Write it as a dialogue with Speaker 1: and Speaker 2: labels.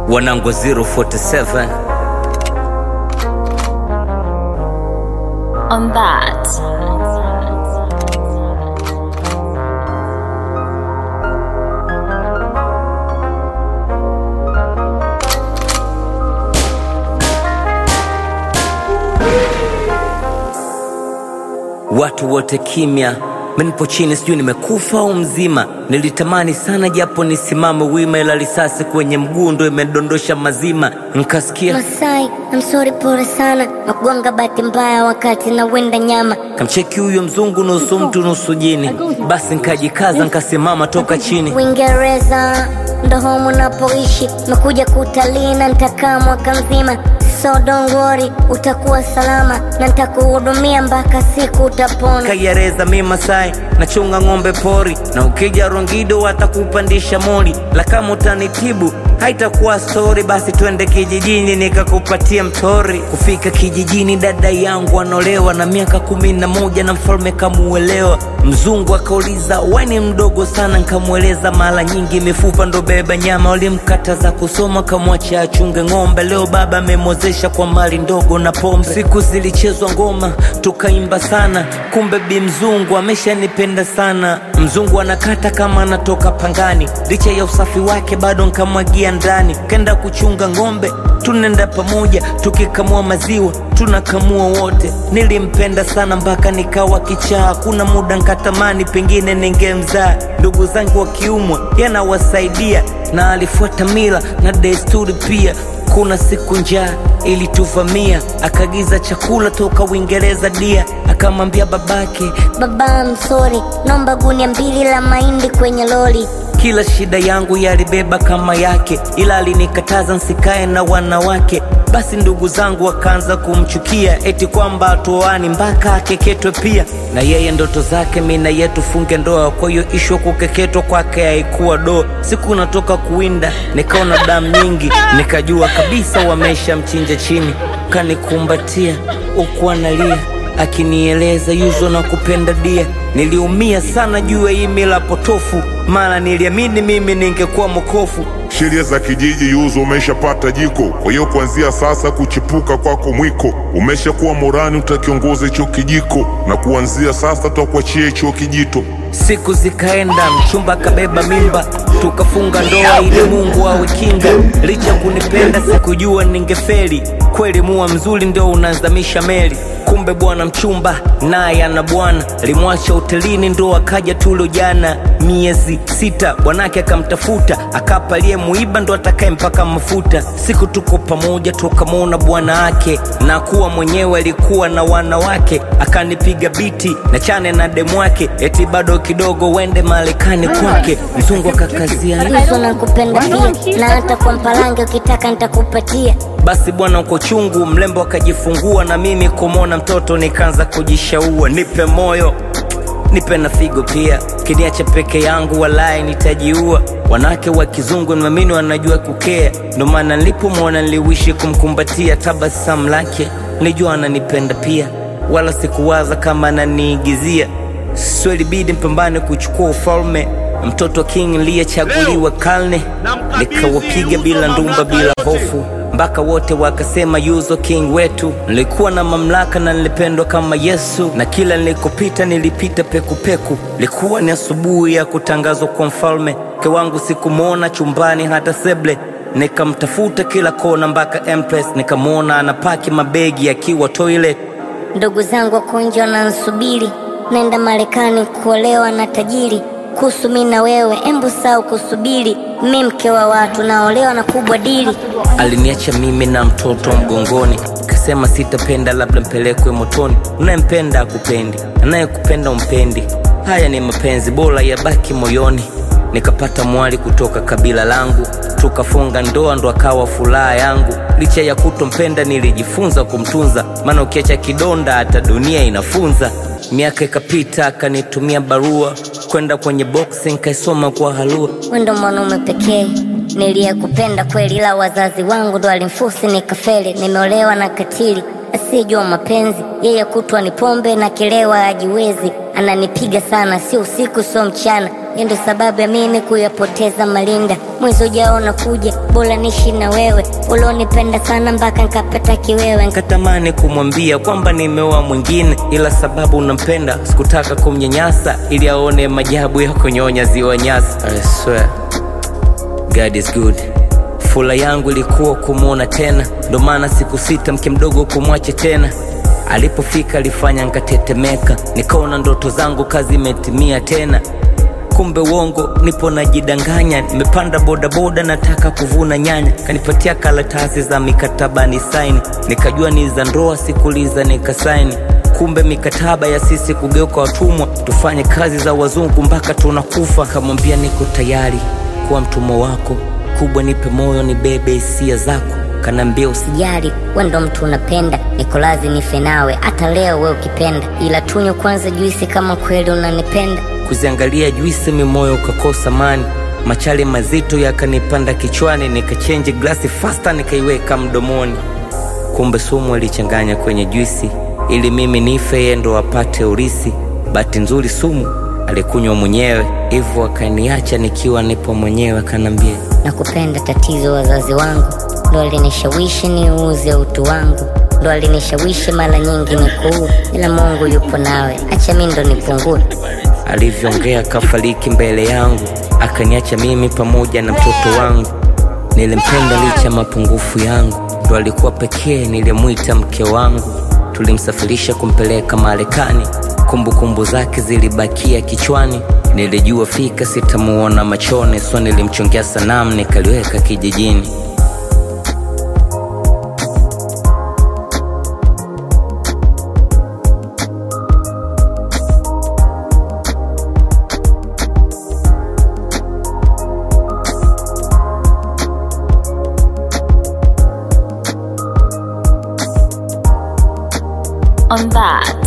Speaker 1: wanangu 047
Speaker 2: on that.
Speaker 1: watu wote kimya menipo chini sijui nimekufa au mzima nilitamani sana japo nisimame wima ila risasi kwenye mguu ndo imedondosha mazima nkasikia
Speaker 3: Masai, I'm sorry, pole sana nakugonga bahati mbaya wakati na wenda nyama.
Speaker 1: kamcheki huyo mzungu nusu mtu nusu jini basi nkajikaza nkasimama toka chini
Speaker 3: Uingereza ndo home unapoishi, mekuja kutalii na nitakaa mwaka mzima. So don't worry, utakuwa salama na nitakuhudumia mpaka siku utapona.
Speaker 1: kayareza mi Masai nachunga ng'ombe pori na ukija Rongido watakupandisha moli la kama utanitibu haitakuwa stori basi twende kijijini nikakupatia mtori kufika kijijini dada yangu anolewa na miaka kumi na moja na mfalme kamuelewa mzungu akauliza weni mdogo sana nkamweleza mara nyingi mifupa ndo beba nyama walimkataza kusoma kamwacha achunge ng'ombe leo baba amemwozesha kwa mali ndogo na pombe siku zilichezwa ngoma tukaimba sana kumbe bi mzungu ameshanipenda sana mzungu anakata kama anatoka pangani licha ya usafi wake bado nkamwagia ndani kenda kuchunga ng'ombe tunaenda pamoja tukikamua maziwa tunakamua wote nilimpenda sana mpaka nikawa kichaa kuna muda nkatamani pengine ningemzaa ndugu zangu wakiumwa yanawasaidia na alifuata mila na desturi pia kuna siku njaa ilituvamia akaagiza chakula toka uingereza dia akamwambia babake
Speaker 3: Baba, I'm sorry, naomba gunia mbili la mahindi kwenye lori.
Speaker 1: kila shida yangu yalibeba kama yake ila alinikataza nsikae na wanawake basi ndugu zangu wakaanza kumchukia eti kwamba atuoani mpaka akeketwe pia na yeye ndoto zake mi na ye tufunge ndoa kwa hiyo ishwa kukeketwa kwake haikuwa doa siku natoka kuwinda nikaona damu nyingi nikajua kabisa wamesha mchinja chini kanikumbatia huku analia akinieleza yuzo na kupenda dia niliumia sana juu ya hii mila potofu maana niliamini mimi ningekuwa mokofu
Speaker 4: Sheria za kijiji yuzo umeshapata jiko, kwa hiyo kuanzia sasa kuchipuka kwako mwiko. Umeshakuwa morani, utakiongoza hicho kijiko, na kuanzia sasa tutakuachia hicho kijito.
Speaker 1: siku zikaenda mchumba akabeba mimba tukafunga ndoa ili mungu awe kinga licha kunipenda sikujua ningefeli kweli mua mzuri ndio unazamisha meli kumbe bwana mchumba naye ana bwana limwacha hotelini ndo akaja tulo jana miezi sita bwanake akamtafuta akapa aliyemuiba ndo atakaye mpaka mafuta siku tuko pamoja tukamwona bwana ake na kuwa mwenyewe alikuwa na wanawake akanipiga biti na chane na demu wake eti bado kidogo wende marekani kwake mzungu akakazia
Speaker 3: Yuzo nakupenda pia, na hata kwa mpalange ukitaka nitakupatia.
Speaker 1: basi bwana uko chungu mlembo akajifungua na mimi kumwona mtoto nikaanza kujishaua nipe moyo nipe na figo pia kiniacha peke yangu walaye nitajiua wanawake wa kizungu niamini wanajua kukea ndo maana nilipomwona niliwishi kumkumbatia tabasamu lake nilijua ananipenda pia wala sikuwaza kama ananiigizia so ilibidi mpambane kuchukua ufalme mtoto king liyechaguliwa karne nikawapiga bila ndumba bila hofu mpaka wote wakasema yuzo king wetu nilikuwa na mamlaka na nilipendwa kama yesu na kila nilikopita nilipita pekupeku likuwa ni asubuhi ya kutangazwa kwa mfalme mke wangu sikumwona chumbani hata seble nikamtafuta kila kona mpaka empress nikamwona anapaki mabegi akiwa toilet
Speaker 3: Ndugu zangu wako nje wanansubiri, naenda Marekani kuolewa na tajiri. Kuhusu mi na wewe, embu sau kusubiri, mi mke wa watu naolewa na kubwa dili.
Speaker 1: aliniacha mimi na mtoto mgongoni kasema sitapenda labda mpelekwe motoni unayempenda akupendi anayekupenda umpendi haya ni mapenzi bora yabaki moyoni nikapata mwali kutoka kabila langu tukafunga ndoa ndo akawa furaha yangu licha ya kutompenda nilijifunza kumtunza maana ukiacha kidonda hata dunia inafunza miaka ikapita akanitumia barua kwenda kwenye boxing kaisoma kwa halua
Speaker 3: Wewe ndo mwanaume pekee niliyekupenda kweli, ila wazazi wangu ndo walimfusi nikafeli. Nimeolewa na katili asiyejua mapenzi, yeye kutwa ni pombe na kilewa ajiwezi, ananipiga sana, sio usiku sio mchana, Yeye ndo sababu ya mimi kuyapoteza malinda. Mwezi ujao unakuja, bora nishi na wewe. Ulonipenda sana mpaka nikapata kiwewe.
Speaker 1: Nikatamani kumwambia kwamba nimeoa mwingine, ila sababu unampenda sikutaka kumnyanyasa, ili aone majabu ya kunyonya ziwa Nyasa. I swear God is good. Fula yangu ilikuwa kumwona tena, ndo maana siku sita mke mdogo kumwache tena. Alipofika alifanya nkatetemeka, nikaona ndoto zangu kazi imetimia tena. Kumbe uongo, nipo najidanganya, nimepanda bodaboda nataka kuvuna nyanya. Kanipatia karatasi za mikataba ni saini, nikajua ni za ndoa, sikuliza nikasaini. Kumbe mikataba ya sisi kugeuka watumwa, tufanye kazi za wazungu mpaka tunakufa. Kamwambia niko tayari kuwa mtumwa wako, kubwa nipe moyo, nibebe hisia zako. Kanaambia usi
Speaker 3: Sijali, wewe ndo mtu unapenda, niko lazi nife nawe hata leo wewe ukipenda, ila tunywe kwanza juisi kama kweli unanipenda.
Speaker 1: kuziangalia juisi mimoyo ukakosa mani machale mazito yakanipanda kichwani nikachenji glasi fasta nikaiweka mdomoni kumbe sumu alichanganya kwenye juisi ili mimi nife yeye ndo apate urisi bahati nzuri sumu alikunywa mwenyewe hivyo akaniacha nikiwa nipo mwenyewe akanambia
Speaker 3: Nakupenda, tatizo wazazi wangu ndo alinishawishi niuze utu wangu, ndo alinishawishi mara nyingi nikuu, ila Mungu yupo nawe, acha mi ndo nipungue.
Speaker 1: alivyoongea kafariki mbele yangu akaniacha mimi pamoja na mtoto wangu nilimpenda licha mapungufu yangu ndo alikuwa pekee nilimwita mke wangu tulimsafirisha kumpeleka marekani kumbukumbu zake zilibakia kichwani nilijua fika sitamuona machoni so nilimchongea sanamu nikaliweka kijijini
Speaker 2: on that.